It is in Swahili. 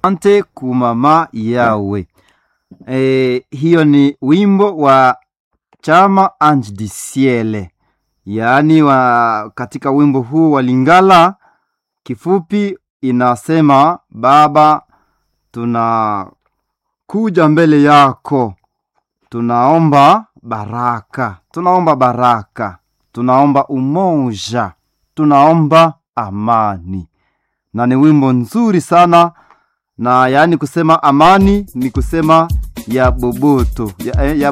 ante kumama yawe. E, hiyo ni wimbo wa chama Ange du Ciel, yaani wa katika wimbo huu wa Lingala kifupi inasema Baba, tunakuja mbele yako, tunaomba baraka, tunaomba baraka, tunaomba umoja, tunaomba amani, na ni wimbo nzuri sana na yaani kusema amani ni kusema ya boboto ya, ya